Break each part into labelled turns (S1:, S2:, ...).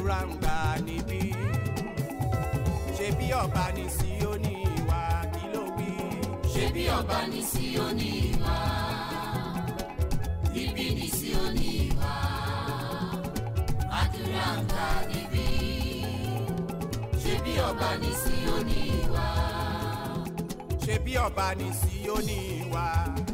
S1: àdúrà ń gbà níbí ṣe bí ọba ní Síónì wá kí ló wí.
S2: ṣé bí ọba ní Síónì wá níbí ní Síónì wá àdúrà ń gbà níbí ṣé bí ọba ní Síónì wá
S1: ṣe bí ọba ní Síónì wá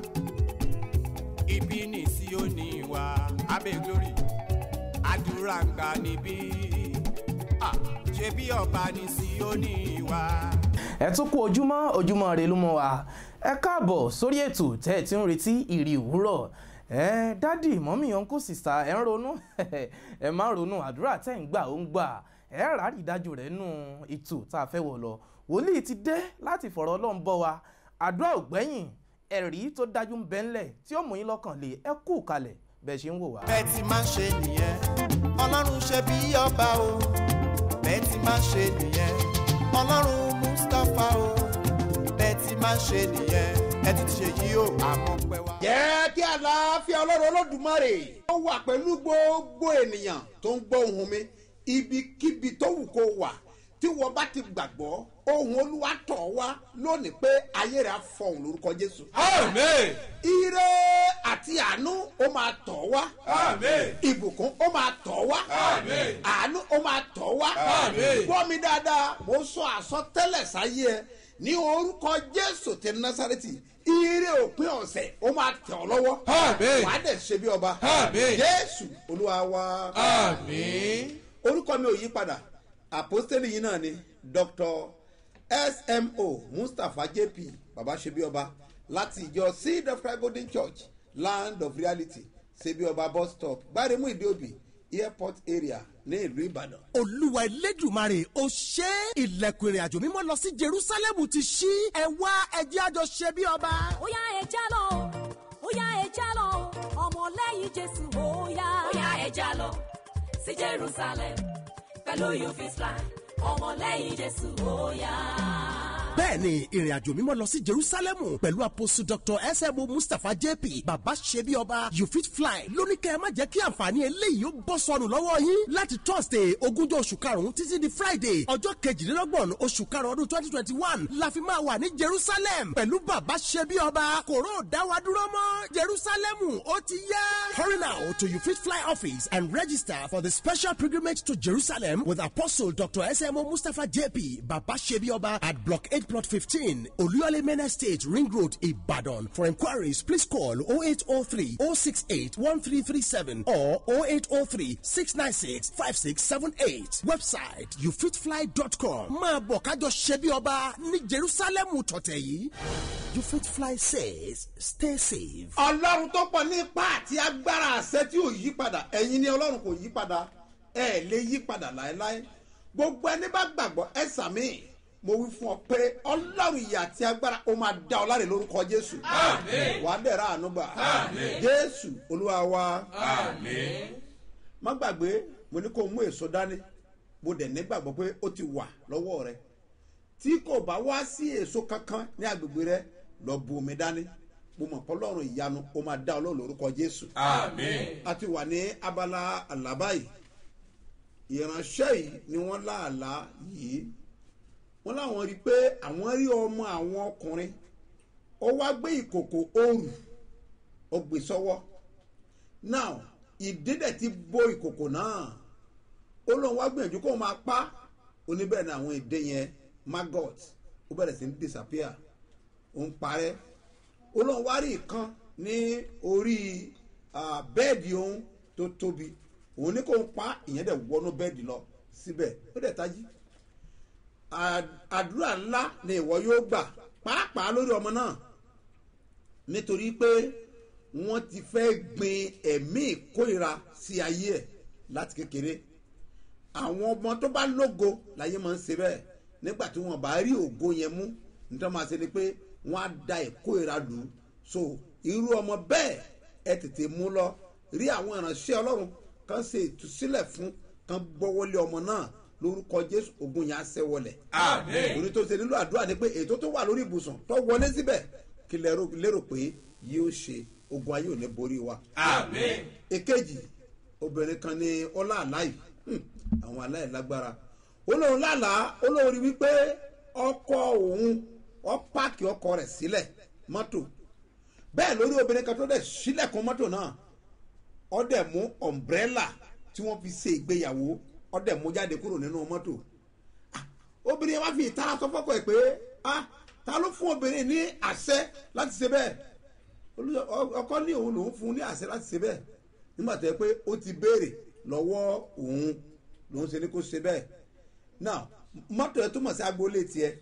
S1: ibi ní Síónì wá abẹ́ glory àdúrà ń gbà níbí Ah, ṣe bí ọba ní Síónì wá.
S3: ẹ tún kú ojúmọ́ ojúmọ́ rẹ ló mọ́ wa ẹ káàbọ̀ sórí ètò tẹ́ ẹ ti ń retí ìrì òwúrọ̀ ẹ dádì mọ́mí ọ̀nkú sìsà ẹ ń ronú ẹ má ronú àdúrà tẹ́ ń gbà ó ń gbà ẹ rárí ìdájọ́ rẹ̀ nù ètò tá a fẹ́ wọ̀ lọ wòlíì ti dé láti fọ̀rọ̀ ọlọ́run bọ́ wa àdúrà ò gbẹ́yìn ẹ̀rí tó dájú ń bẹ ńlẹ̀ tí ó mú yín lọ́kàn lé ẹ kú kalẹ̀ bẹ́ẹ̀ ṣe ń wò wá.
S1: bẹ́ẹ̀ ti máa ń ṣe nìyẹn ọlọ́run ṣe bí ọba o bẹ́ẹ̀ ti máa ń ṣe nìyẹn ọlọ́run mustapha o bẹ́ẹ̀ ti máa ń ṣe nìyẹn ẹ ti ṣe yí o àmọ́ pẹ́ wá.
S4: jẹ́ kí àlàáfíà ọlọ́run olódùmarè ó wà pẹ̀lú gbogbo ènìyàn tó ń gbọ́ ohùn mi ibikíbi tó wù kó wà tí wọ́n bá ti gbàgbọ́ ohùn olúwa tọ̀ wá lónìí pé ayé rẹ̀ á fọhùn lórúkọ jésù.
S5: Amen.
S4: ire àti àánú ó máa tọ̀ wá.
S5: Amen.
S4: ìbùkún ó máa tọ̀ wá.
S5: Amen.
S4: àánú ó máa tọ̀ wá.
S5: Amen.
S4: gbọ́ mi dáadáa mo sọ àsọtẹ́lẹ̀ sáyé ẹ ní orúkọ jésù ti násàrẹ́tì ire òpin ọ̀sẹ̀ ó máa tẹ̀ ọ́ lọ́wọ́.
S5: Amen.
S4: wàá dẹ̀ ṣe bí ọba.
S5: Amen.
S4: jésù olúwa wa.
S5: Àmín.
S4: orúkọ mi ò yí padà àpọ́stélì yìí náà ni dr smo mustapha jp baba ṣebíọba láti ìjọ seed of christ golden church land of reality ṣebíọba bus stop gbáremú ìdíòbí airport area ní ìlú ìbàdàn.
S6: olúwa elédùmarè ó ṣe é. ilẹ̀kùn ìrìn àjò mímọ́ lọ sí jerusalem ti ṣí ẹ wá ẹjẹ́ àjọ ṣe bí ọba.
S7: Óyá ẹja lọ o óyá ẹja lọ o ọmọlẹ́yìn jésù óyá.
S2: bóyá ẹja lọ sí Jerusalem pẹ̀lú you fit fly ọmọlẹ́yìn Jésù ó yá.
S6: bẹ́ẹ̀ni ìrìn àjò mímọ́ lọ sí jerusalem pẹ̀lú apostle dr smo mustapha jp baba ṣebí ọba you fit fly lóní kẹ́ ẹ má jẹ́ kí àǹfààní eléyìí ó bọ́ sọnù lọ́wọ́ yín láti thursday ogúnjọ́ oṣù karùn-ún títí di friday ọjọ́ kejìlélọ́gbọ̀n oṣù karùn-ún ọdún twenty twenty one la fi máa wà ní jerusalem pẹ̀lú baba ṣebí ọba kòró dáwà dúró mọ́ jerusalem ó ti yá. hurry now to you fit fly office and register for the special pilgrimage to jerusalem with apostle dr smo mustapha jp baba ṣebí ọba at block eight plot fifteen oluyole main estate ring road ibadan for inquiries please call 0803 068 1337 or 0803 696 5678 website youfitfly.com máa bọ̀ kájọ ṣe bí ọba ní jerusalem tọ̀tẹ̀ yìí you fit fly says stay safe.
S4: ọlọ́run tó pọ̀ ní ipá àti agbára àṣẹ tí ò yí padà ẹ̀yin ni ọlọ́run kò yí padà ẹ̀ lè yí padà láéláé gbogbo ẹni bá gbàgbọ́ ẹ sàmì mo wí fún ọ pé ọlọ́run ìyà àti agbára ó máa dá ọ láre lórúkọ jésù
S5: Àmín.
S4: wàá dẹ̀ra àánú gbà
S5: Àmín.
S4: jésù olúwa wa
S5: Àmín.
S4: má gbàgbé mo ní kó mú èso dání mo dẹ̀ nígbàgbọ́ pé ó ti wà lọ́wọ́ rẹ tí kò bá wá sí èso kankan ní agbègbè rẹ lọ bu omi dání mo mọ̀ pé ọlọ́run ìyanu ó máa dá ọlọ́run lórúkọ jésù
S5: Àmín.
S4: a ti wà ní abala àlábá yìí ìránṣẹ́ yìí ni wọ́n láàlá yìí wọ́n láwọn rí i pé àwọn rí ọmọ àwọn ọkùnrin ó wá gbé ìkòkò òòrù ó gbé sọ́wọ́ now ìdídẹ̀ ti bo ìkòkò náà ó lóun wá gbìyànjú kó máa pa oníbẹ̀rẹ̀ ní àwọn èdè yẹn maggot ó bẹ̀rẹ̀ sí ní disappear ó ń parẹ́ ó lóun wá rí ìkan ní orí ah, bẹ́ẹ̀dì òun tó tóbi òun ní kó ń pa ìyẹn dẹ̀ wọnú bẹ́ẹ̀dì lọ síbẹ̀ ó dẹ̀ tají À- àdúrà ńlá ni ìwọ yóò gbà pàápàá lórí ọmọ náà nítorí pé wọ́n ti fẹ́ gbin ẹ̀mí ìkórira sí ayé ẹ̀ láti kékeré àwọn ọmọ tó bá lógo láyé máa ń ṣe bẹ́ẹ̀ nígbà tí wọ́n bá rí ògo yẹn mú nítorí máa ṣe ni pé wọ́n á da ìkórira lù ú so irú ọmọ bẹ́ẹ̀ ẹ tètè mú lọ rí àwọn ìránṣẹ́ ọlọ́run kan ṣe ìtúsílẹ̀ fún kan gbọ́wọ́lé ọmọ náà lórúkọ jésù ogun yẹn á ṣẹ́ wọlẹ̀
S5: Àmín.
S4: orí tó ṣe nílò àdúrà ni pé ètò tó wà lórí ibùsùn tó wọlé síbẹ̀ kí lérò lérò pé yóò ṣe ogun ayé ò ní borí wa
S5: Àmín.
S4: èkejì obìnrin kan ní ọlá àláì àwọn aláìlágbára olóhùn lálàá olóhùn rí wípé ọkọ òun ọ páàkì ọkọ rẹ̀ sílẹ̀ mọ́tò bẹ́ẹ̀ lórí obìnrin kan tó dẹ̀ sílẹ̀kùn mọ́tò náà ọ dẹ̀ mú ọ̀mbrẹ́là tí wọ́n fi ṣe ìgbéyàwó ọ dẹ̀ mú jáde kúrò nínú mọ́tò Ah, obìnrin yẹn wá fi ìtara sọ fọ́kọ ẹ̀ pé ah ta ló fún obìnrin ní àṣẹ láti ṣe bẹ́ẹ̀ Olú- ọ- ọkọ ní òun lòún fún un ní àṣẹ láti ṣe bẹ́ẹ̀ nígbà tó yẹ pé ó ti béèrè lọ́wọ́ òun lòún ṣe ní kó ṣe bẹ́ẹ̀ now mọ́tò ẹ̀ túmọ̀ sí agboolé tiẹ̀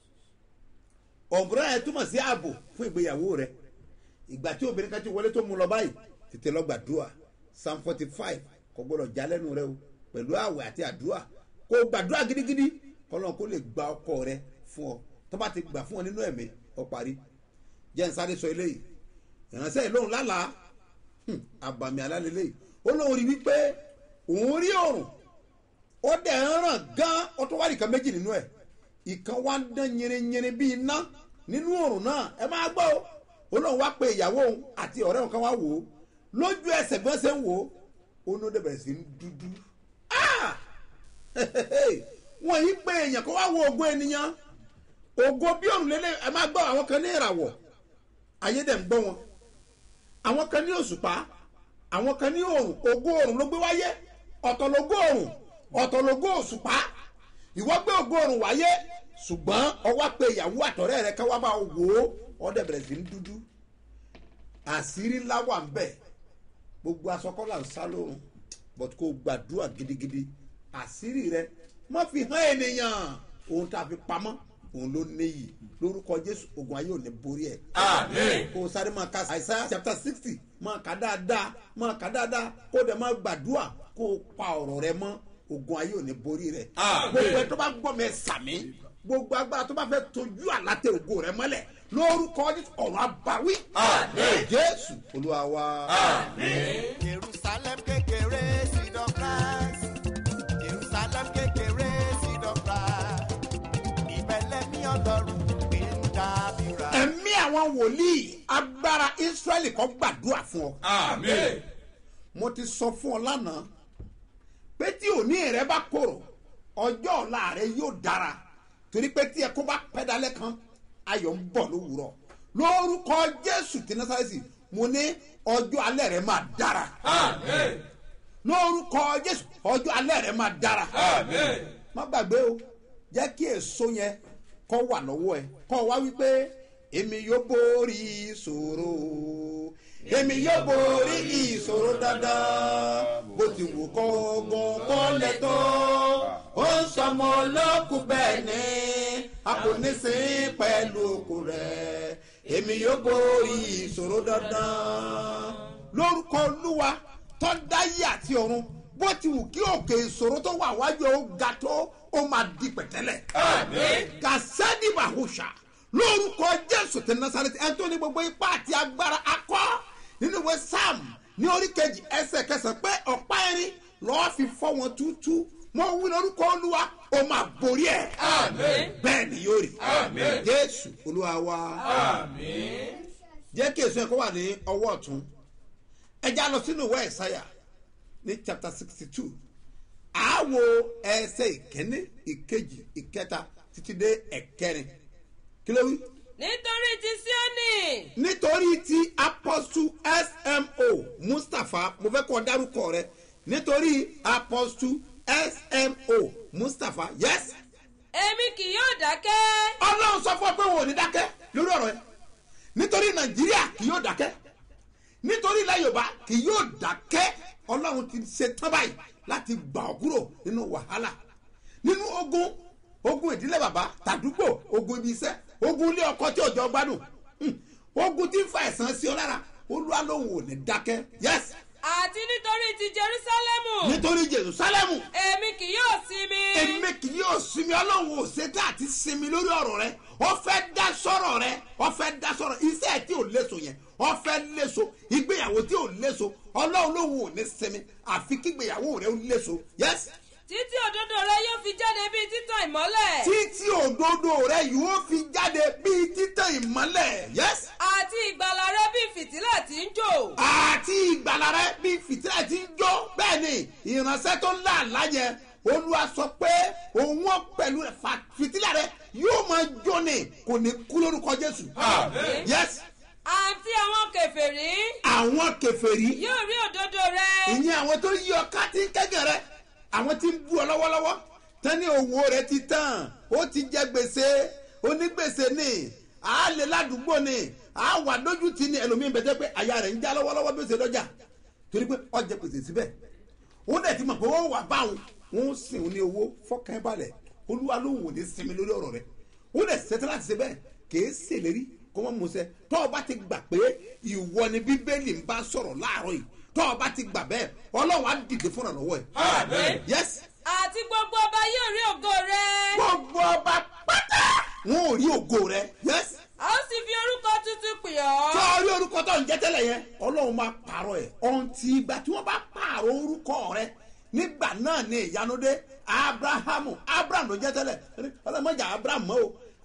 S4: ọ̀bùrọ̀ ẹ̀ túmọ̀ sí ààbò fún ìgbéyàwó rẹ̀ ìgbà tí obìnrin kan ti wọlé tó mú lọ báyìí tètè lọ gbàdúrà psalm forty five kò gbọdọ̀ já lẹ́nu rẹ o pẹ̀lú àwẹ̀ àti àdúrà kó o gbàdúrà gidigidi kọ́lọ́n kó lè gba ọkọ rẹ fún ọ tó bá ti gbà fún ọ nínú ẹ̀mí ọ parí jẹ́ n sáré sọ eléyìí ìránṣẹ́ ìlóhùn lálàá hmm, àbàmì alálẹ́lẹ́yìí ó lóun rí wípé òun rí òrùn ó dẹ̀ ń ràn gan ó tó wá nìkan méjì nínú ẹ̀ ìkan wá ń dán yẹrẹyẹrẹ bíi iná nínú òrùn náà ẹ máa gbọ́ o ó lóun wá pe ìyàwó òun àti ọ̀rẹ́ òun kan wá wò ó lójú ẹsẹ̀ bí wọ́n ṣe ń wò ó ó ní ó dẹ̀ bẹ̀rẹ̀ sí ń dúdú Ah! wọ́n yí pé èèyàn kó wá wo ògo ènìyàn ògo bí òrùn lélẹ̀ ẹ máa gbọ́ àwọn kan ní ìràwọ̀ ayé dẹ̀ ń gbọ́ wọn àwọn kan ní òṣùpá àwọn kan ní òrùn ògo òrùn ló gbé wáyé ọ̀tọ̀ lógo òrùn ọ̀tọ̀ lógo òṣùpá ìwọ gbé ògo òrùn wáyé ṣùgbọ́n ọwọ́ pé ìyàwó àtọ̀rẹ́ rẹ ká wá bá wò ó ọdẹ bẹ̀rẹ̀ sí ń dúdú àṣírí ńlá wà ń bẹ̀ gbogbo asọkọ́là ń sá lóorun but kò gbàdúrà gidigidi àṣírí rẹ má fi hàn ènìyàn ohun tá a fi pamọ́ òun ló níyì lórúkọ jésù ogun ayé ò ní borí ẹ.
S5: Àmín.
S4: kó o sáré máa ka àìsá chapter sixty máa kà dáadáa máa kà dáadáa kó o dẹ̀ máa gbàdúrà kó o pa ọ̀rọ̀ rẹ mọ́ ogun ayé ò ní borí rẹ.
S5: Àmín.
S4: gbogbo ẹ tó bá gbọ́ mẹ́ sàmí gbogbo agbára tó bá fẹ́ tójú àlàtẹ ògo rẹ mọ́lẹ̀ lórúkọ jésù ọ̀rọ̀ àbáwí.
S5: Àmín.
S4: jésù olúwa wa.
S5: Àmín.
S1: jerusalem kékeré seed of christ jerusalem kékeré seed of christ ìbẹ̀lẹ̀ ní ọlọ́run gbé ń dábìrà.
S4: ẹ̀mí àwọn wòlíì agbára israẹli kọ́ gbàdúrà fún ọ.
S5: Àmín.
S4: mo ti sọ fún ọ lánàá pé tí òní rẹ bá korò ọjọ́ ọ̀la rẹ yóò dára torí pé tí ẹkún bá pẹ́ dalẹ́ kan ayọ̀ ń bọ̀ lówùrọ̀ lórúkọ jésù tí násàlẹ́sì mo ní ọjọ́ alẹ́ rẹ máa dára
S5: Àmín.
S4: lórúkọ jésù ọjọ́ alẹ́ rẹ máa dára
S5: Àmín.
S4: má gbàgbé o jẹ́ kí èso yẹn kọ́ wà lọ́wọ́ ẹ kọ́ wá wípé èmi yóò borí ìṣòro èmi yóò borí ìṣòro dandan bó ti wù kọ́ ogun kọ́ lẹ́tọ́ ó ń sọmọ olókùn bẹ́ẹ̀ ni a kò ní sin pẹ̀lú òkú rẹ̀ èmi yóò borí ìṣòro dandan lórúkọ olúwa tó dáyé àti ọ̀run bó ti wù kí òkè ìṣòro tó wà wájú ó ga tó ó máa di pẹ̀tẹ́lẹ̀.
S5: Àmín.
S4: kàsẹ́dì bàhùṣà lórúkọ jésù ti nasareti ẹni tó ní gbogbo ipá àti agbára akọ nínú ìwé sam ní orí kejì ẹsẹ̀ kẹsàn-án pé ọ̀pá ẹ̀rín lọ́ọ́ fi fọ́ wọn túútú mo wí lórúkọ olúwa ó máa borí ẹ̀.
S5: Àmín.
S4: bẹ́ẹ̀ ni yóò rí.
S5: Àmín.
S4: jésù olúwa wa
S5: Àmín.
S4: jẹ́ kí èso ẹ̀kọ́ wà ní ọwọ́ ọ̀tún ẹja lọ sínú ìwé ẹ̀sáyà ní chapter sixty two àáwo ẹsẹ̀ ìkíní ìkejì ìkẹta títí dé ẹ̀kẹrin kí ló wí.
S8: nítorí ti síónì
S4: nítorí ti apostle smo mustapha mo fẹ́ kọ́ dárúkọ rẹ nítorí apostle smo mustapha yes
S8: èmi kì yóò dákẹ́
S4: ọlọ́run sọ fún ọ pé wọn ò ní dákẹ́ lórí ọ̀rọ̀ ẹ nítorí nàìjíríà kì yóò dákẹ́ nítorí ilẹ̀ yorùbá kì yóò dákẹ́ ọlọ́run ti ṣe tán báyìí láti gbà ọ́ kúrò nínú wàhálà nínú ogun ogun ìdílé bàbá tàdúgbò ogun ibi iṣẹ́ ogun ilé ọkọ tí òjò gbádùn Hmm. ogun tí ń fa ẹ̀sán sí ọ lára olúwa lòun ò ní dákẹ́ yes
S8: àti nítorí ti jerúsálẹ́mù
S4: nítorí jerusalemu
S8: èmi kì yóò sinmi
S4: èmi kì yóò sinmi ọlọ́run ò ṣetán àti sinmi lórí ọ̀rọ̀ rẹ ọ fẹ́ dá sọ̀rọ̀ rẹ ọ fẹ́ dá sọ̀rọ̀ iṣẹ́ tí ò léso yẹn ọ fẹ́ léso ìgbéyàwó tí ò léso ọlọ́run lòun ò ní sinmi àfi kígbéyàwó rẹ ó léso yes
S8: títí òdodo rẹ yóò fi jáde bíi títàn ìmọ́lẹ̀
S4: títí òdodo rẹ yóò fi jáde bíi títàn ìmọ́lẹ̀ yes
S8: àti ìgbàlà rẹ bíi fìtílà tí ń jò
S4: àti ìgbàlà rẹ bíi fìtílà tí ń jó bẹ́ẹ̀ ni ìránṣẹ́ tó ń là láyẹ olúwa sọ pé òun wọn pẹ̀lú rẹ̀ fa- fìtílà rẹ̀ yóò máa jóni kò ní kú lórúkọ jésù.
S5: Àmín.
S4: yes
S8: àti àwọn kèfèrí
S4: àwọn kẹfẹ́rí
S8: yóò rí òdodo rẹ
S4: ìyẹn àwọn tó yí ọ ká tí ń kẹ́gàn rẹ àwọn tí ń bú ọ lọ́wọ́lọ́wọ́ tẹ́ni owó rẹ ti tán ó ti jẹ gbèsè onígbèsè ni àálẹ̀ ládùúgbò ni àwà dójú ti ni ẹlòmíín bẹ́tẹ́ pé àyà rẹ̀ ń já lọ́wọ́lọ́wọ́ bí ó ṣe lọ́jà torí pé ọjà gbèsè síbẹ̀ ó dẹ̀ ti mọ̀ pé wọ́n wà báwọn wọ́n ń sìn ní owó fọ́kàn ẹ̀ balẹ̀ olúwa ló wò ní sinmi lórí ọ̀rọ̀ rẹ̀ ó dẹ̀ ṣetán láti ṣe bẹ́ẹ̀ kìí ṣèlérí kó wọ́n mú ṣẹ tọ́ ọ bá ti gbà pé ìwọ ni bíbélì ń bá sọ̀rọ̀ láàárọ̀ yìí tọ́ ọ bá ti gbà bẹ́ẹ̀ ọlọ́run á dìde fúnra lọ́wọ́ ẹ̀.
S5: Àmín.
S4: yes
S8: àti gbogbo ọba yóò rí ògo rẹ
S4: gbogbo ọba pátá wọn ò rí ògo rẹ yes
S8: a ó sì fi orúkọ tuntun pè ọ́
S4: tọ́ ọ rí orúkọ tó ń jẹ́ tẹ́lẹ̀ yẹn ọlọ́run máa pààrọ̀ ẹ̀ ọ̀hún ti ìgbà tí wọ́n bá pààrọ̀ orúkọ rẹ nígbà náà ni ìyanu dé abrahamu abraham ló jẹ́ tẹ́lẹ̀ ọlọ́mọjà abraham mọ́ o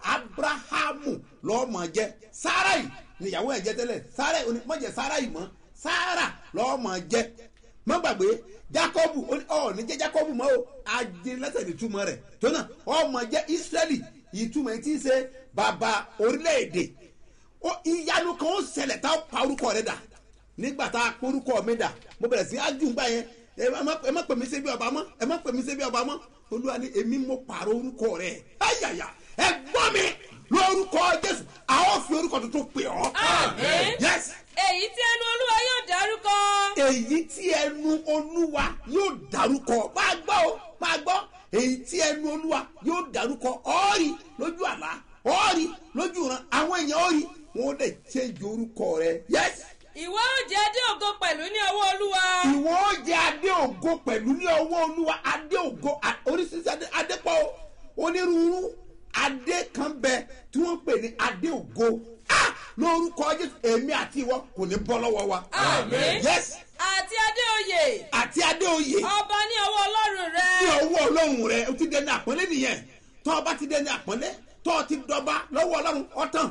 S4: abrahamu lọ́mọ jẹ́ sarai níyàwó ẹ̀ jẹ́ tẹ́lẹ̀ sarai onímọ̀jẹ̀ sarai mọ́ sara lọ́mọ jẹ́ mọ́ gbàgbé jacobu ó ní ọ ní jẹ́ jacobu mọ́ o ajínlẹ́sẹ̀ ní túmọ̀ rẹ̀ tó náà ọmọ jẹ́ israeli ìtumọ̀ ẹ̀ tí ń ṣe bàbá orílẹ̀-èdè ó ìyanu kan ó ṣẹlẹ̀ tá a pa orúkọ rẹ dà nígbà tá a pa orúkọ mi dà mo bẹ̀rẹ̀ sí ájú gbà yẹn ẹ má- ẹ má pè mí sébi ọba mọ́ ẹ má pè mí sébi ọba mọ́ olúwa ni èmi mo pààrọ̀ orúkọ rẹ ayàyà ẹ gbọ́ mi lórúkọ jésù a ó fi orúkọ tuntun pè ọ́
S8: Àmín.
S4: yes
S8: èyí tí ẹnu olúwa yóò dárúkọ
S4: èyí tí ẹnu olúwa yóò dárúkọ máa gbọ́ o máa gbọ́ èyí tí ẹnu olúwa yóò dárúkọ ọ́ọ̀rì lójú àlá ọ́ọ̀rì lójú ìran àwọn èèyàn ọ́ọ̀rì wọn ò lè change orúkọ rẹ yes
S8: ìwọ ó jẹ dé ògo pẹ̀lú ní ọwọ́ olúwa
S4: ìwọ ó jẹ adé ògo pẹ̀lú ní ọwọ́ olúwa adé ògo a- oríṣiríṣi adé adé pọ̀ o onírúurú adé kan bẹ tí wọ́n pè ní adé ògo ah lórúkọ jésù èmi àti ìwọ kò ní bọ́ lọ́wọ́ wa
S8: Àmín.
S4: yes
S8: àti adé oyè
S4: àti adé oyè
S8: ọba ní ọwọ́ ọlọ́run rẹ
S4: ní ọwọ́ ọlọ́run rẹ o ti dẹni àpọ́nlé nìyẹn tọ́ ọ bá ti dẹni àpọ́nlé tọ́ ọ ti dọba lọ́wọ́ ọlọ́run ọ̀tàn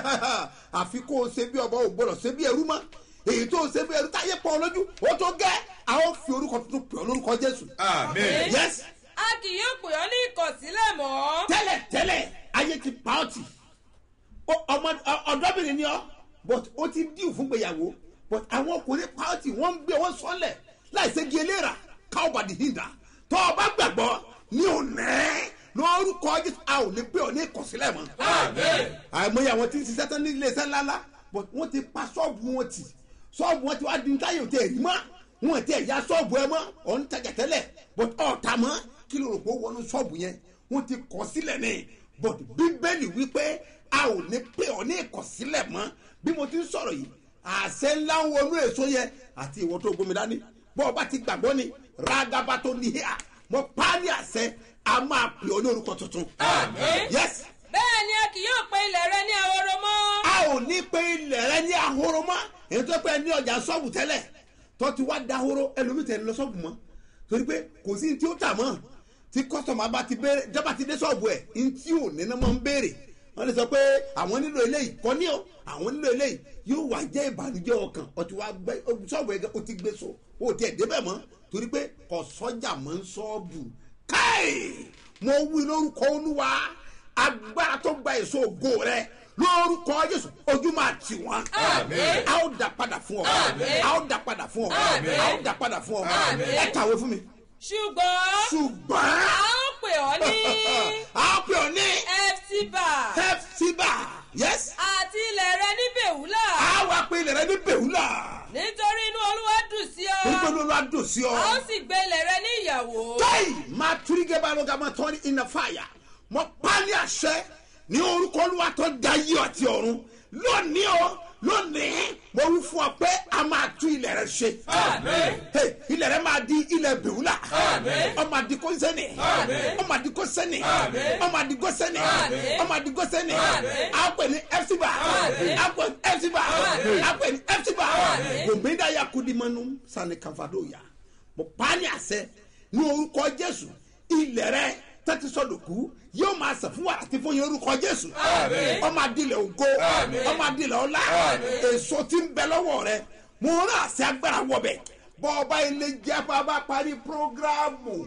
S4: àfi kó o ṣe bí ọba ò gbọdọ̀ ṣe bí ẹrú mọ́ èyí tó o ṣe bí ẹrú táyé pọ̀ lójú ó tó gẹ́ a ó fi orúkọ tuntun pè ọ́ lórúkọ jésù.
S5: Àmín.
S4: yes
S8: a kì yóò pè ọ́ ní ìkọ̀sílẹ̀ mọ́
S4: tẹ́lẹ̀ tẹ́lẹ̀ ayé ti pa ọ́ tì Ó- ọmọ ọ- ọ̀dọ́bìnrin ni ọ́ but ó ti díù fún gbéyàwó but àwọn ọkùnrin pa ọ́ tì wọ́n ń gbé wọn sọ́lẹ̀ láìsẹ́ di eléra káwọ́bà di hinda tó o bá gbàgbọ́ ní òní lórúkọ jésù a ò ní pé ọ ní ìkọ̀sílẹ̀ mọ́
S5: Àmín.
S4: àìmọye àwọn tí ń ṣiṣẹ́ tán ní iléeṣẹ́ ńláńlá but wọ́n ti pa ṣọ́ọ̀bù wọn tì ṣọ́ọ̀bù wọn ti wá di táyà òtí ẹ̀rí mọ́ wọn ti ẹ̀yà ṣọ́ọ̀bù ẹ mọ́ ọ̀ ń tajà tẹ́lẹ̀ but ọ̀tà mọ́ kí ló rò pé ó wọnú ṣọ́ọ̀bù yẹn wọ́n ti kọ̀ sílẹ̀ ní but bíbélì wípé a ò ní pé ọ ní ìkọ̀sílẹ̀ mọ́ bí mo ti ń sọ̀rọ̀ yìí àṣẹ ńlá ń wọnú èso yẹn àti ìwọ tó gbomi dání bọ́ ọ bá ti gbàgbọ́ ni rágábá tó ní híà mo pa á ní àṣẹ a máa pè ọ ní orúkọ tuntun.
S8: Àmín.
S4: yes
S8: bẹ́ẹ̀ ni a kì yóò pe ilẹ̀ rẹ ní ahoro mọ́
S4: a ò ní pé ilẹ̀ rẹ ní ahoro mọ́ èyí tó pẹ́ ní ọjà sọ́ọ̀bù tẹ́lẹ̀ tó ti wá dahoro ẹlòmíì tẹ̀ ń lọ sọ́ọ̀bù mọ́ torí pé kò sí ní tí ó tà mọ́ tí kọ́sọ̀mù bá ti béèrè jábà ti dé sọ́ọ̀bù ẹ̀ ní tí ò ní náà máa ń béèrè wọ́n lè sọ pé àwọn nílò eléyìí kọ́ ní o àwọn nílò eléyìí yóò wá jẹ́ ìbànújẹ́ ọkàn ọtí wá gbẹ sọ́ọ̀bù ẹ̀ o ti gbé so o ti ẹ̀ débẹ̀ mọ́ torí pé kò sọ́jà mọ́ ń sọ́ọ̀bù káì mo wí lórúkọ olúwa agbára tó gba èso ògo rẹ lórúkọ jésù ojú máa tì wọn.
S8: Àmín.
S4: a ó dà padà fún ọ.
S8: Àmín.
S4: a ó dà padà fún ọ.
S8: Àmín.
S4: a ó dà padà fún ọ.
S8: Àmín.
S4: ẹ kàwé fún mi.
S8: ṣùgbọ́n
S4: ṣùgbọ́n
S8: a ó pè ọ́ ní
S4: a ó pè ọ ní
S8: efsiba
S4: hepsiba yes
S8: àti ilẹ̀ rẹ ní bèwúlà
S4: a wá pé ilẹ̀ rẹ ní bèwúlà
S8: nítorí inú olúwa dùn sí ọ
S4: nígbà tó lọ́ọ́ dùn sí ọ.
S8: a ó sì gbé ilẹ̀ rẹ ní ìyàwó
S4: Hey, máa túrígẹ́ bá lọ́gà máa tọ́ ní iná fàyà mo pa ní àṣẹ ní orúkọ olúwa tó da yí àti ọ̀run lónìí o lónìí mo wí fún ọ pé a máa tú ilẹ̀ rẹ ṣe.
S5: Àmín.
S4: Hey, ilẹ̀ rẹ máa di ilẹ̀ bìwúlà.
S5: Àmín.
S4: ọmọ àdìgó sẹ́ni.
S5: Àmín.
S4: ọmọ àdìgó sẹ́ni.
S5: Àmín.
S4: ọmọ àdìgó sẹ́ni.
S8: Àmín.
S4: ọmọ àdìgó sẹ́ni.
S8: Àmín.
S4: a pè ní ẹfsiba.
S8: Àmín.
S4: a pè ní ẹfsiba.
S8: Àmín.
S4: a pè ní ẹfsiba.
S8: Àmín.
S4: gòmìnira yakudimanu sani kanfadoya mo pa á ní àṣẹ ní orúkọ jésù ilẹ̀ rẹ tẹ́tí sọ̀dọ̀kú yóò máa sàn fún wàrà tí fún yín orúkọ jésù
S5: Àmín.
S4: ọmọ adilẹ̀ ògo
S5: Àmín.
S4: ọmọ adilẹ̀ ọlá
S5: Àmín.
S4: èso tí ń bẹ lọ́wọ́ rẹ mo rán àṣẹ agbára wọbẹ̀ bọ́ ọba ilé jẹ́ bàbá parí prógráàmù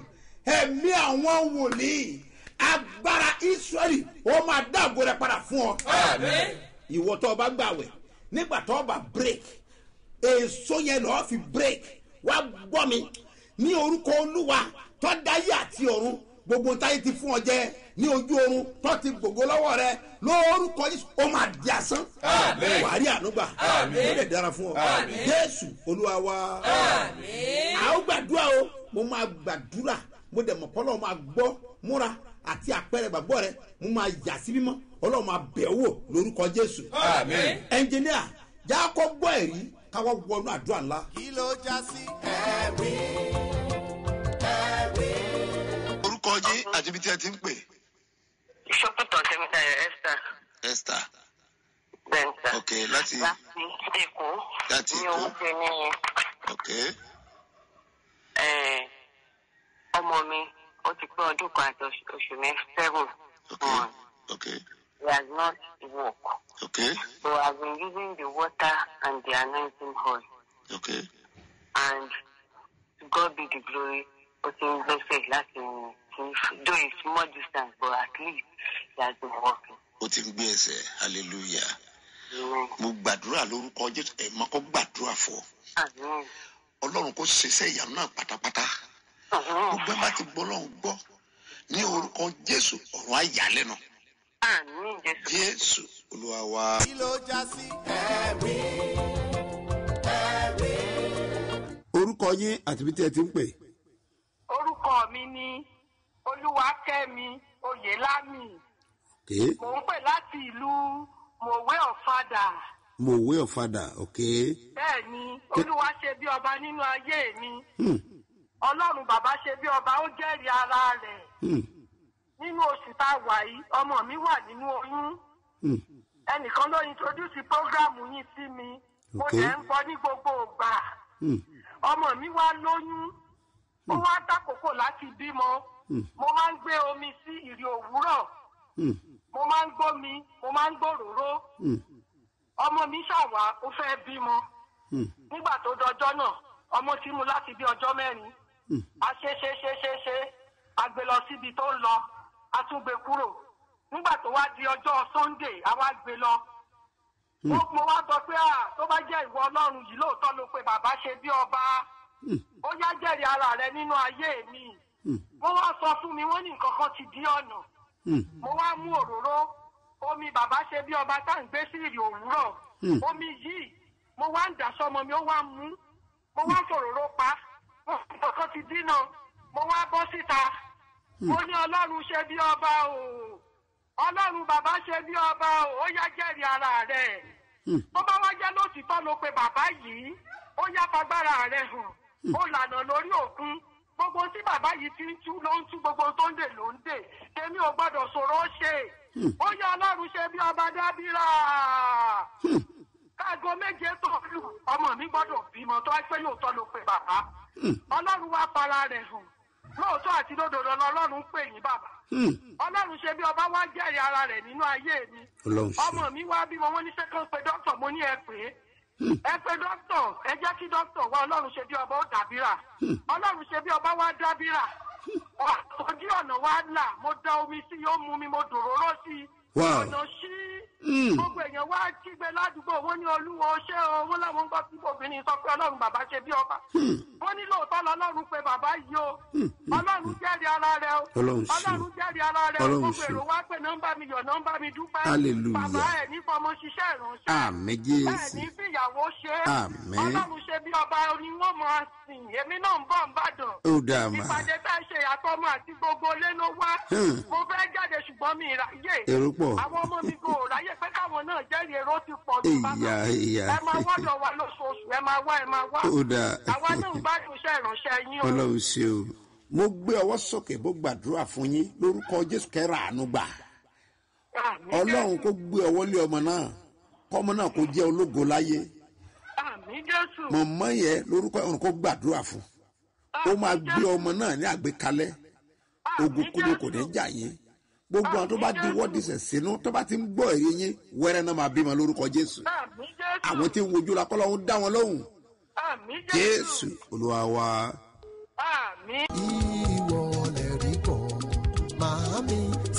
S4: ẹ̀mí àwọn wòlíì agbára israẹli ó máa dáàbò rẹ padà fún ọ ìwọ tó o bá gbàwẹ̀ nígbà tó o bá break èso yẹn lọ́ọ́ fi break wá gbọ́ mi ní orúkọ olúwa tó dáyé àti ọ̀run gbogbo táyé ti fún ọ jẹ ní ojú oorun tó ti gbogbo lọ́wọ́ rẹ lórúkọ yìí ó máa di asán wàá rí ànúgbà ó lè dára fún ọ jésù olúwa wa a ó gbàdúrà o mo máa gbàdúrà mo dẹ̀ mọ̀ pọ́lọ́ máa gbọ́ múra àti àpẹẹrẹ gbàgbọ́ rẹ mo máa yà sí mímọ́ ọlọ́run máa bẹ̀ ọ́ wò lórúkọ jésù ẹnjìníà jákọ́ gbọ́ ẹ̀rí káwọ́ wọnú àdúrà ńlá.
S1: kí ló já sí ẹ̀rí ẹ̀rí.
S9: orúkọ yín àti ibi tí ẹ ti ń pè
S5: Ìṣọ́pútọ̀ Tẹ́mítà Esther
S9: esther
S5: Bẹ́ńtà.
S9: ok láti
S5: Láti Èkó.
S9: Láti
S5: Ní
S9: Èkó.
S5: oúnjẹ ní
S9: ok
S5: eh, ọmọ mi. Ó ti pé ọdún kan àti oṣù oṣù mẹ́ seven
S9: ok
S5: months.
S9: ok
S5: He has not worked.
S9: ok
S5: So I've been using the water and the anointing oil.
S9: ok
S5: And to God be the glory. Ó ti ń gbẹ́sẹ̀ láti rìn. Though it's small distance but at least he has been working.
S9: ó ti ń gbé ẹsẹ̀ hallelujah
S5: Amen.
S9: mo gbàdúrà lórúkọ jésù ẹ̀ máa kọ́ gbàdúrà fọ́
S5: Amen.
S9: ọlọ́run kò ṣiṣẹ́ ìyanu náà pátápátá
S5: Amen.
S9: gbogbo ẹ bá ti gbọ́ lọ́hùn gbọ́ ní orúkọ jésù ọ̀run àyàlẹ́nu
S5: Àmín Jésù.
S9: jésù olúwa wa.
S1: kí ló já sí ẹ̀rí ẹ̀rí.
S4: orúkọ yín àti ibi tí ẹ ti ń pè.
S10: orúkọ mi ni olúwakẹ́mi oyèlámì
S4: ok
S10: mò ń pè láti ìlú mòwe ọ̀fadà
S4: mòwe ọ̀fadà ok
S10: bẹ́ẹ̀ ni olúwa ṣe bí ọba nínú ayé mi
S4: hmm.
S10: ọlọ́run bàbá ṣe bí ọba ó jẹ́rìí ara rẹ̀
S4: Hmm.
S10: nínú oṣù tá a wà yìí ọmọ mi wà nínú oyún
S4: Hmm.
S10: ẹnìkan ló introduce program yín sí mi mo
S4: Ok.
S10: dẹ̀ ń gbọ́ ní gbogbo ìgbà
S4: Hmm.
S10: ọmọ mi wá lóyún ó wá dákòókò láti bímọ mo máa ń gbé omi sí ìrì òwúrọ̀
S4: Hmm.
S10: mo máa ń gbómi mo máa ń gbòròró
S4: Hmm.
S10: ọmọ mi ṣàwà ó fẹ́ bímọ
S4: Hmm.
S10: nígbà tó dọjọ́ náà ọmọ tí mu láti bí ọjọ́ mẹ́rin
S4: Hmm.
S10: a ṣe ṣe ṣe ṣe ṣe a gbé lọ síbi tó ń lọ a tún gbé kúrò nígbà tó wá di ọjọ́ sunday a wá gbé lọ mo mo wá sọ pé à tó bá jẹ́ ìwọ ọlọ́run yìí lóòótọ́ ló pe bàbá ṣe bí ọba ó yá jẹ́rìí ara rẹ nínú ayé mi wọ́n wá sọ fún mi wọ́n ní nǹkan kan ti dí ọ̀nà
S4: Hmm.
S10: mo wá mú òróró omi bàbá ṣe bí ọba tá à ń gbé sí ìrì òwúrọ̀
S4: Hmm.
S10: omi yìí mo wá ń dà sọmọ mi ó wá mú mo wá fòróró pa wọn fi kankan ti dínà mo wá bọ́ síta mo ní ọlọ́run ṣe bí ọba o ọlọ́run bàbá ṣe bí ọba o ó yá jẹ́rìí ara rẹ̀ tó bá wá jẹ́ lótìtọ́ ló pe bàbá yìí ó yá fagbára rẹ̀ hàn ó lànà lórí òkun gbogbo tí bàbá yìí ti ń tú ló ń tú gbogbo tó ń dè ló ń dè tèmi ò gbọ́dọ̀ sọ̀rọ̀ ó ṣe ó yá ọlọ́run ṣe bí ọba dábìrà káàgó méje tó lù ọmọ mi gbọ́dọ̀ bímọ tó wá pé lóòótọ́ ló pe bàbá ọlọ́run wá para rẹ̀ hàn lóòótọ́ àti lódodo ọlọ́run pè yín bàbá
S4: Hmm.
S10: ọlọ́run ṣe bí ọba wá jẹ́rìí ara rẹ̀ nínú ayé mi
S4: ọlọ́run ṣe
S10: ọmọ mi wá bímọ wọn ní sẹ́kọ̀n pé dókítà mo ní ẹ pé ẹ pé dókítà ẹ jẹ́ kí dókítà wá ọlọ́run ṣe bí ọba ó dàbíra ọlọ́run ṣe bí ọba wá dábíra ojú ọ̀nà wa là mo da omi sí yóò mú mi mo dòróró sí i
S4: Wow.
S10: ọ̀nà sí
S4: Hmm.
S10: gbogbo èèyàn wá kígbe ládùúgbò wọn ní olúwo ṣé o wọn làwọn ń gbọ́ sí obìnrin sọ pé ọlọ́run bàbá ṣe bí ọba wọn ní lóòótọ́ lọ́lọ́run pé bàbá yìí o ọlọ́run jẹ́rìí ara rẹ o
S4: Ọlọ́run ṣe.
S10: ọlọ́run jẹ́rìí ara rẹ o
S4: Ọlọ́run
S10: gbogbo
S4: ṣe.
S10: èrò wá pé nọ́mbà mi yọ̀ nọ́mbà mi dúpẹ́
S4: Hallelujah.
S10: bàbá ẹ̀ ní fọmọ ṣiṣẹ́ ìránṣẹ́
S4: àmì
S10: ẹ̀
S4: jésù
S10: ní fìyàwó ṣe
S4: Àmín.
S10: ọlọ́run ṣe bí ọba ni wọ́n mọ̀ ọ́ sìn èmi náà ń bọ̀ ń bàdàn
S4: ó dáa mà
S10: ìpàdé tá a ṣe àtọmọ àti gbogbo ilé ló wá
S4: Hmm.
S10: mo fẹ́ jáde ṣùgbọ́n mi ìráyè
S4: èrò pọ̀
S10: àwọn ọmọ mi kò ráyè pé káwọn náà jẹ́rìí èrò ti pọ̀ jù
S4: ìyá ìyá
S10: ẹ máa wọ́dọ̀ wa lóṣooṣù ẹ máa wá ẹ máa wá
S4: ó dáa
S10: àwa náà ń gbádùn iṣẹ́ ìránṣẹ́ yín o.
S4: ọlọ́run ṣe o. mo gbé ọwọ́ sókè bó gbàdúrà fún yín lórúkọ jésù kẹ́rà àánú gbà
S10: Àmín
S4: ọlọ́run kó gbé ọwọ́ lé ọmọ náà kọ́mọ náà kó jẹ́ ológo láyé
S10: àmì jésù
S4: mọ̀mọ́ yẹn lórúkọ ọ̀run kó gbàdúrà fún ó máa gbé ọmọ náà ní àgbékalẹ̀ ogun kúlò kò ní jà yín gbogbo àwọn tó bá di wọ́ọ̀dì sẹ̀ sínú tó bá ti ń gbọ́ èrè yín wẹ́rẹ́ náà máa bímọ lórúkọ jésù
S10: àmì jésù
S4: àwọn tí ń wojú la kọ́ lọ́hún dá wọn lóhùn
S10: àmì
S4: jésù olúwa wa.
S10: àmì.
S1: ìwọ lẹ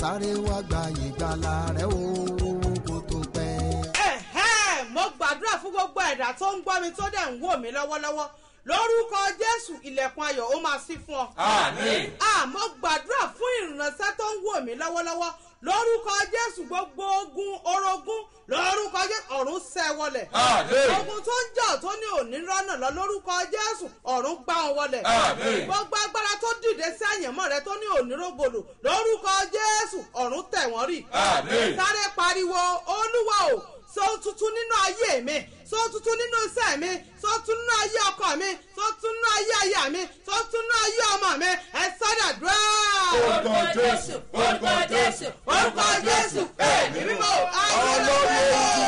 S11: sáré wá gba ìgbàlà rẹ o kó tó pẹ́.
S8: ẹ̀hẹ́ mo gbàdúrà fún gbogbo ẹ̀dá tó ń gbọ́ mi tó dẹ̀ ń wò mí lọ́wọ́lọ́wọ́ lórúkọ jésù ilẹ̀kùn ayọ̀ ó máa ṣí fún ọ.
S12: Àmín.
S8: àmọ́ gbàdúrà fún ìrìnàṣẹ́ tó ń wò mí lọ́wọ́lọ́wọ́ lórúkọ jésù gbogbo ogun orogún lórúkọ jésù ọ̀run ṣẹ́ wọlẹ̀.
S12: Àmín.
S8: ogun tó ń jà tó ní òní rọ́nà lọ lórúkọ jésù ọ̀run gbá wọn wọlẹ̀.
S12: Àmín.
S8: gbogbo agbára tó dìde sí àyànmọ́ rẹ tó ní òní rògbòlò lórúkọ jésù ọ̀run tẹ̀ wọ́n rì.
S12: Àmín.
S8: sáré pariwo olúwa o sọ tuntun nínú ayé mi sọ tuntun nínú iṣẹ́ mi sọ tuntun nínú ayé ọkọ mi sọ tuntun nínú ayé aya mi sọ tuntun nínú ayé ọmọ mi ẹ sọ́dà dúrà.
S12: Orúkọ Jésù, orúkọ Jésù,
S8: orúkọ jésù ẹ̀mí mímọ́ ayé lọ́wọ́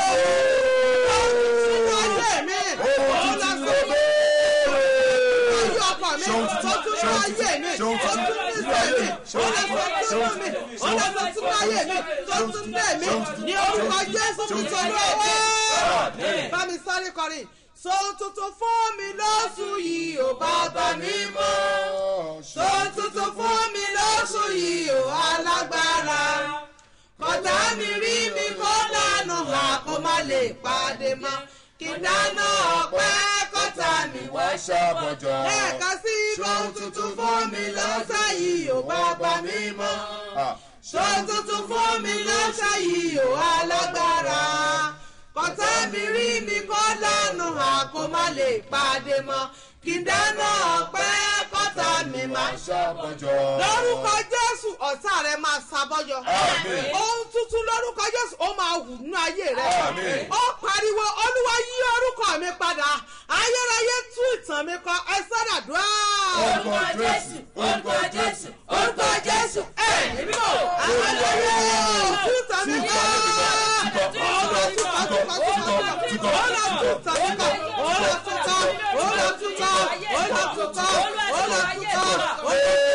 S8: sínú ayé mi ọ̀la sọ́dà ayé ọkọ mi sọ tuntun nínú ayé mi sọ tuntun nínú iṣẹ́ mi ọ̀la sọ́dà mi ọ̀la sọ́dà nínú ayé mi sọ tuntun nínú ẹ̀mí ní orúkọ jésù kìtọ́ lọ́wọ́ bá mi sáré kọrin so tuntun fún mi lóṣù yìí ò bàbá mi mọ́ so tuntun fún mi lóṣù yìí ò alágbára kọjá mi rí mi kó dànù hà kó má lè pàdé mọ́ kí dáná ọpẹ́ kọ́tà mi wá
S12: ṣàbọ̀jọ́.
S8: lẹ́ẹ̀kan sí so tuntun fún mi lọ́sẹ̀ yìí ò bàbá mi mọ́ so tuntun fún mi lọ́sẹ̀ yìí ò alágbára kọ́tà mi rí mi kó dànù hà kó má lè pàdé mọ́ kí dáná ọpẹ́ kọ́tà mi má
S12: ṣàbọ̀jọ́.
S8: lórúkọ jésù ọ̀tá rẹ máa ṣàbọ̀yọ.
S12: Àmín.
S8: ohun tuntun lórúkọ jésù ó máa wù nínú ayé rẹ.
S12: Àmín.
S8: ó pariwo olúwa yí orúkọ mi padà ayérayé tú ìtàn mi kọ ẹ sọ́dàdúrà.
S12: Orúkọ Jésù, orúkọ Jésù,
S8: orúkọ jésù ẹ níbí o ayérayé tú ìtàn mi kọ. ọlọ túkọ túkọ túkọ túkọ ọlọ túkọ túkọ ọlọ túkọ ọlọ túkọ ọlọ túkọ ọlọ túkọ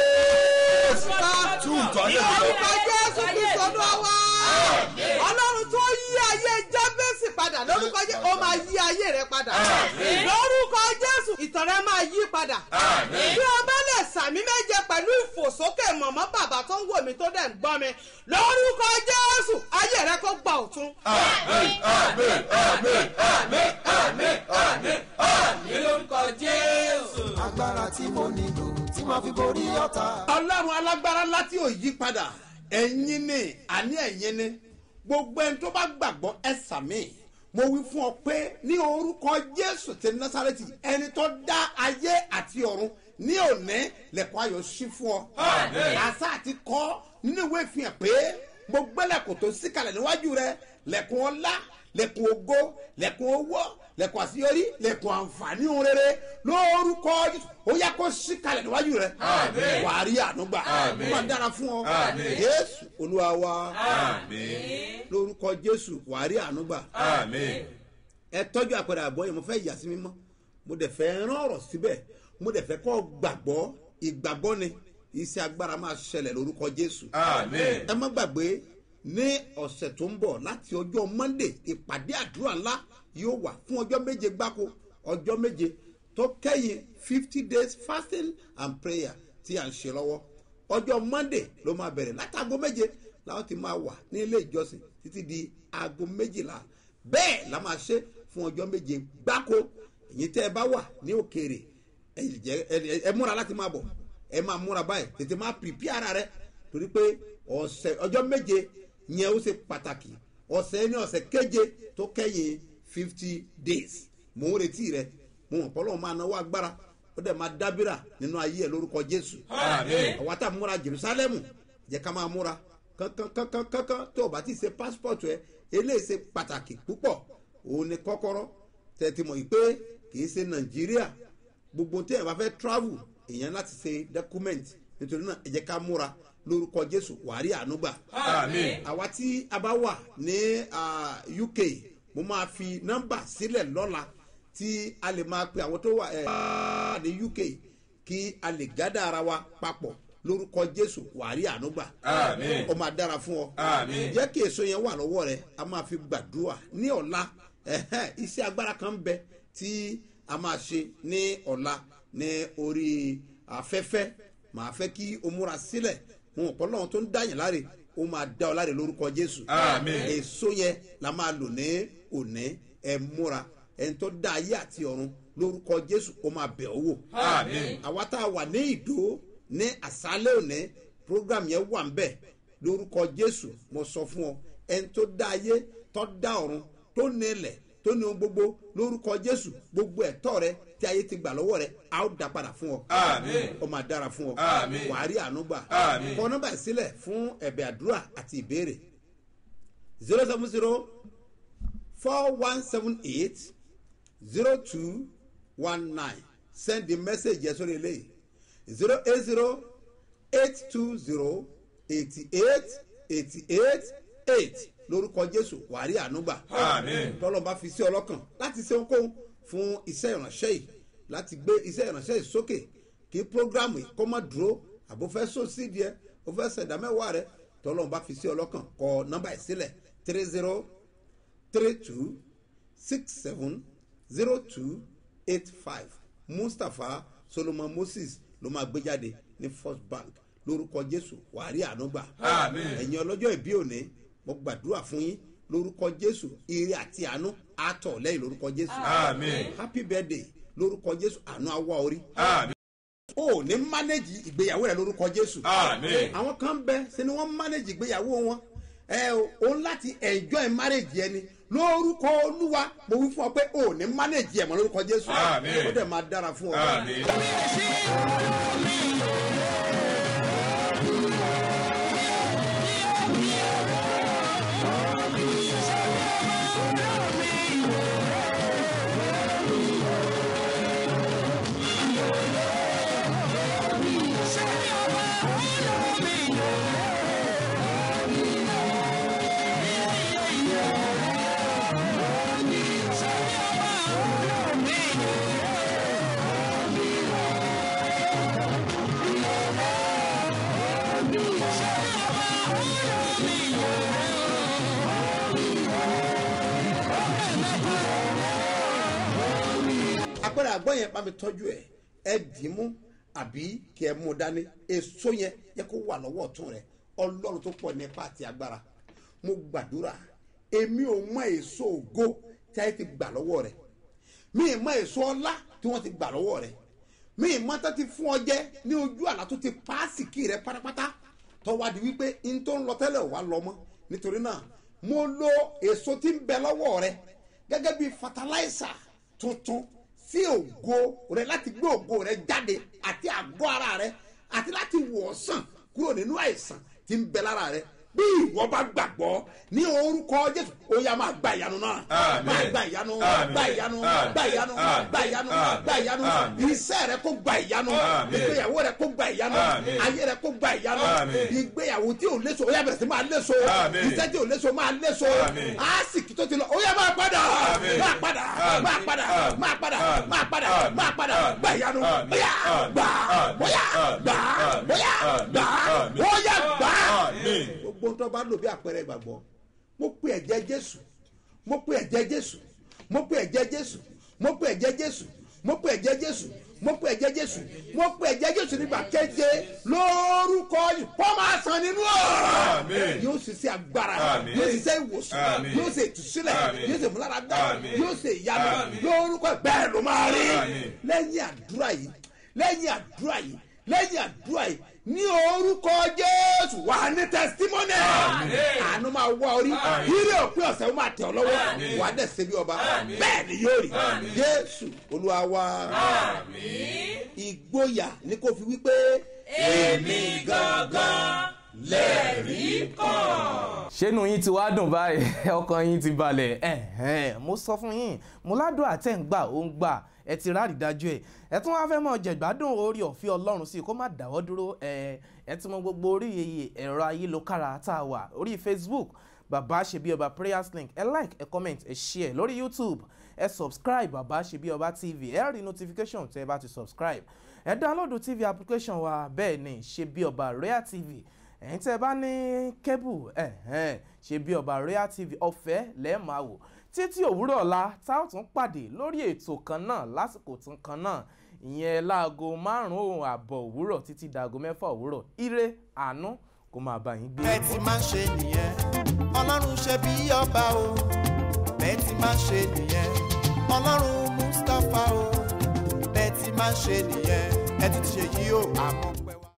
S12: Túùtọ̀
S8: ní
S12: ayé mi lọ.
S8: orúkọ jésù kristu olúwa wá. ọlọ́run tó yí ayé jábẹ́sì padà lórúkọ jésù ó máa yí ayé rẹ padà. lórúkọ jésù ìtàn rẹ máa yí padà. bí o bá lè sàmí méje pẹ̀lú ìfòsókè mọ̀mọ́ bàbá tó ń wò mí tó dẹ̀ ń gbọ́ mi lórúkọ jésù ayé rẹ kó gbà ọ̀tún.
S12: Àmín, àmín, àmín, àmín, àmín, àmín, àmín lórúkọ Jésù.
S11: agbára tí mo nílò tí màá fi borí ọ̀tá.
S4: ọlọ́run alágbára láti ò yí padà ẹ̀yin ni àní ẹ̀yin ni gbogbo ẹni tó bá gbàgbọ́ ẹ sàmì mo wí fún ọ pé ní orúkọ jésù ti násàrẹ́tì ẹni tó dá ayé àti ọ̀run ní òní lẹ́kọ̀ọ́ ayọ̀ sí fún ọ.
S12: Àmín.
S4: àṣà àti kọ́ nínú ìwé ìfihàn pé mo gbẹ́lẹ̀kùn tó síkàlẹ̀ níwájú rẹ lẹ́kùn ọlá lẹ́kùn ògo lẹ́kùn owó lẹ́kùn àṣeyọrí lẹ́kùn àǹfààní ohun rere lórúkọ Jésù. ó yá kó síkàlẹ̀ níwájú rẹ
S12: Àmín.
S4: wàá rí ànúgbà
S12: Àmín.
S4: ó máa dára fún ọ
S12: Àmín.
S4: jésù olúwa wa
S12: Àmín.
S4: lórúkọ jésù wàá rí ànúgbà
S12: Àmín.
S4: ẹ tọ́jú àpẹẹrẹ àbọ̀ yẹn mo fẹ́ yà sí mímọ́ mo dẹ̀ fẹ́ rán ọ̀rọ̀ síbẹ̀ mo dẹ̀ fẹ́ kọ́ gbàgbọ́ ìgbàgbọ́ ni iṣẹ́ agbára máa ṣẹlẹ̀ lórúkọ jésù
S12: Àmín.
S4: ẹ má gbàgbé ní ọ̀sẹ̀ tó ń bọ̀ láti ọjọ́ monday ìpàdé àdúrà ńlá yóò wà fún ọjọ́ méje gbáko ọjọ́ méje tó kẹ́yìn fifty days fasting and prayer tí à ń ṣe lọ́wọ́ ọjọ́ monday ló máa bẹ̀rẹ̀ látàgọ́ méje làwọn ti máa wà ní ilé ìjọsìn títí di aago méjìlá bẹ́ẹ̀ la máa ṣe fún ọjọ́ méje gbáko èyí tẹ́ ẹ bá wà ní òkèèrè ẹ jẹ́- ẹ- ẹ múra láti máa bọ̀ ẹ máa múra báyìí tètè máa pìpì ara rẹ torí pé ọ̀sẹ̀ ọjọ́ méje yẹn ó ṣe pàtàkì ọ̀sẹ̀ ní ọ̀sẹ̀ keje tó kẹ́yìn fifty days mò ń retí rẹ mo mọ̀ pọ́lọ́ máa náwó agbára ó dẹ̀ máa dábìrà nínú ayé ẹ lórúkọ jésù
S12: Àmín.
S4: àwa tá a múra jerusalem jẹ́ ká máa múra kankankankankan tó o bá ti ṣe passport ẹ eléyìí ṣe pàtàkì púpọ̀ òun ni kọ́kọ́rọ́ tẹ̀tí mọ̀ yìí pé kì í ṣe nàìjíríà gbogbo tí ẹ bá fẹ́ travel èèyàn láti ṣe document nítorí náà ẹ jẹ́ ká múra lórúkọ jésù wàárí ànúgbà
S12: Àmín.
S4: àwa tí a bá wà ní ah, uk mo máa fi nọ́mbà sílẹ̀ lọ́la tí a lè máa pe àwọn tó wà eh, ní uk kí a lè gádà ara wa papọ̀ lórúkọ jésù wàárí ànúgbà
S12: Àmín.
S4: ó máa dára fún ọ
S12: Àmín.
S4: jẹ́ kí èso yẹn wà lọ́wọ́ rẹ a máa fi gbàdúrà ní ọ̀la ẹ̀hẹ́, iṣẹ́ agbára kan ń bẹ tí a máa ṣe ní ọ̀la ní orí afẹ́fẹ́ màá fẹ́ kí o múra sílẹ̀ mo mọ̀ pé ọlọ́run tó ń dáyìn láre ó máa dá ọ láre lórúkọ jésù
S12: Àmín.
S4: èso yẹn la máa lò ní òní ẹ múra ẹni tó dá ayé àti ọ̀run lórúkọ jésù ó máa bẹ̀ ọ́ wò
S12: Àmín.
S4: àwa tá a wà ní ìdó ní àṣálẹ̀ òní program yẹn wà ń bẹ̀ lórúkọ jésù mo sọ fún ọ ẹni tó dá ayé tó dá ọ̀run tó ní ilẹ̀ tó ní ohun gbogbo lórúkọ jésù gbogbo ẹ̀tọ́ rẹ tí ayé ti gbà lọ́wọ́ rẹ a ó dá padà fún ọ
S12: Àmín.
S4: ó máa dára fún ọ
S12: Àmín.
S4: wàá rí àánú gbà
S12: Àmín.
S4: kọ nọ́mbà ìsílẹ̀ fún ẹ̀bẹ̀ àdúrà àti ìbéèrè zero seven zero four one seven eight zero two one nine send the message yẹn sórí eléyìí zero eight zero eight two zero eighty eight eighty eight eight lórúkọ jésù wàrí ànúgbà
S12: Àmín.
S4: tọ́lọ́ba fi sí ọlọ́kàn láti ṣe ohunkóhun fún iṣẹ́ ìránṣẹ́ yìí láti gbé iṣẹ́ ìránṣẹ́ yìí sókè kí programu yìí kọ́ mọ́ dúró àbò fẹ́ sọ sídìí ẹ o fẹ́ ṣẹ̀dá mẹ́wàá rẹ tọ́lọ́ba fi sí ọlọ́kàn kọ nọ́mbà yìí sílẹ̀ three zero three two six seven zero two eight five mustapha solomon moses ló máa gbé jáde ní first bank lórúkọ jésù wàrí ànúgbà
S12: Àmín.
S4: ẹ̀yin ọlọ́jọ́ ìbí òní mo gbàdúrà fún yín lórúkọ jésù ire àti àánú àtọ̀ lẹ́yìn lórúkọ jésù
S12: Àmín.
S4: happy birthday lórúkọ jésù àánú awọ orí
S12: Àmín.
S4: o ní mánéjì ìgbéyàwó rẹ lórúkọ jésù
S12: Àmín.
S4: àwọn kan bẹ ṣe ni wọn mánéjì ìgbéyàwó wọn ẹ o òun láti enjoy marriage ẹni lórúkọ olúwa mo wí fún ọ pé o ní mánéjì ẹ̀ mọ́ lórúkọ jésù
S12: Àmín.
S4: ó dẹ̀ máa dára fún ọ.
S12: Àmín.
S4: apẹ̀rẹ̀ àgbọ̀ yẹn bá mi tọ́jú ẹ̀ ẹ dì í mú àbí kí ẹ mú un dání èso yẹn yẹ kó wà lọ́wọ́ ọ̀tún rẹ ọlọ́run tó pọ̀ nípa àti agbára mo gbàdúrà èmi ò mọ èso ògo tí a ti gbà lọ́wọ́ rẹ mi ì mọ èso ọlá tí wọ́n ti gbà lọ́wọ́ rẹ mi ì mọ tó ti fún ọ jẹ ní ojú àlá tó ti paásìkì rẹ pátápátá tọ́wádìí wípé n tó ń lọ tẹ́lẹ̀ wà lọ mọ́ nítorí náà mo lo èso tí ń bẹ lọ́wọ́ rẹ gẹ́gẹ́ bí fatalaisa tuntun sí ògo rẹ láti gbé ògo rẹ jáde àti àgọ́ ara rẹ àti láti wọ̀ ọ́ sàn kúrò nínú àìsàn tí ń bẹ lára rẹ bí ìwọ bá gbàgbọ́ ní orúkọ jésù ó yá máa gba ìyanu náà
S12: Àmín.
S4: máa gba ìyanu
S12: Àmín.
S4: gba ìyanu
S12: Àmín.
S4: gba ìyanu
S12: Àmín.
S4: gba ìyanu
S12: Àmín.
S4: gba ìyanu
S12: Àmín.
S4: iṣẹ́ rẹ kó gba ìyanu
S12: Àmín.
S4: ìgbéyàwó rẹ kó gba ìyanu
S12: Àmín.
S4: ayé rẹ kó gba ìyanu
S12: Àmín.
S4: ìgbéyàwó tí ò léso ó yá bẹ̀rẹ̀ sí máa léso
S12: Àmín.
S4: iṣẹ́ tí ò léso máa léso
S12: Àmín.
S4: àásìkì tó ti lọ ó yá máa padà
S12: Àmín.
S4: máa padà
S12: Àmín.
S4: máa padà
S12: Àmín.
S4: máa padà
S12: Àmín.
S4: máa padà
S12: Àmín.
S4: máa padà
S12: Àmín.
S4: gba ìyanu
S12: Àmín.
S4: bóyá
S12: Àmín.
S4: gbà
S12: Àmín.
S4: bóyá
S12: Àmín.
S4: gbà
S12: Àmín.
S4: bóyá
S12: Àmín.
S4: gbà
S12: Àmín.
S4: bóyá gbà
S12: Àmín.
S4: gbogbo tó bá lò bí àpẹẹrẹ ìgbàgbọ́ mo pe ẹ̀jẹ̀ jésù mo pe ẹ̀jẹ̀ jésù mo pe ẹ̀jẹ̀ jésù mo pe ẹ̀jẹ̀ jésù mo pe ẹ̀jẹ̀ jésù mo pe ẹ̀jẹ̀ jésù mo pe ẹ̀jẹ̀ jésù nígbà kéje lórúkọ yìí kó máa san nínú ọ̀rọ̀
S12: Àmín.
S4: yóò sì ṣe agbára
S12: Àmín.
S4: yóò sì ṣe ìwòsàn
S12: Àmín.
S4: yóò ṣe ìtúsílẹ̀
S12: Àmín.
S4: yóò ṣe ìmúláradá
S12: Àmín.
S4: yóò ṣe ìyanu
S12: Àmín.
S4: lórúkọ bẹ́ẹ̀ ló máa rí
S12: Àmín.
S4: lẹ́yìn àdúrà yìí lẹ́yìn àdúrà yìí lẹ́yìn àdúrà yìí ní orúkọ jésù wà ní tẹsítímọ́nì àánú máa wá orí ire òpin ọ̀sẹ̀ ó máa tẹ̀ ọ́ lọ́wọ́
S12: Àmín.
S4: wà á dẹ̀ ṣe bí ọba bẹ́ẹ̀ ni yóò rí jésù olúwa wa ìgboyà ni kò fi wípé
S2: èmi gangan lẹ́rìí kan.
S3: ṣénu yín ti wá dùn báyìí ọkàn yín ti balẹ̀ ẹ̀hẹ́n, mo sọ fún yín mo ládùn àtẹ̀ ń gbà ó ń gbà ẹ ti ráàrí dájú ẹ ẹ tún wáá fẹ́ mọ̀ jẹ̀gbádùn orí ọ̀fẹ́ ọlọ́run sí i kó má dáwọ́ dúró ẹ ẹ ti mọ gbogbo orí ẹ̀rọ ayélujára tá a wà orí facebook bàbá ṣe bí ọba prayers link ẹ like ẹ comment ẹ share lórí youtube ẹ subscribe bàbá ṣe bí ọba tv ẹ rí notification tẹ ẹ bá ti subscribe ẹ download tv application wa bẹ́ẹ̀ ni ṣe bí ọba rare tv ẹ̀yin tẹ́ ẹ bá ní kébù ẹ̀hẹ́n ṣe bí ọba royal tv ọ̀fẹ́ lẹ́ẹ̀ máa wò títí òwúrọ̀ ọ̀la tá ò tún pàdé lórí ètò kan náà lásìkò tún kan náà ìyẹn láago márùn-ún ààbọ̀ òwúrọ̀ títí dàgọ́ mẹ́fà òwúrọ̀ ire àánú kó máa bá yín gbé.
S1: bẹ́ẹ̀ ti máa ṣe nìyẹn ọlọ́run ṣe bí ọba o bẹ́ẹ̀ ti máa ṣe nìyẹn ọlọ́run mustapha o bẹ́ẹ̀ ti máa ṣe nìyẹn ẹ ti ṣe yí o àmọ́.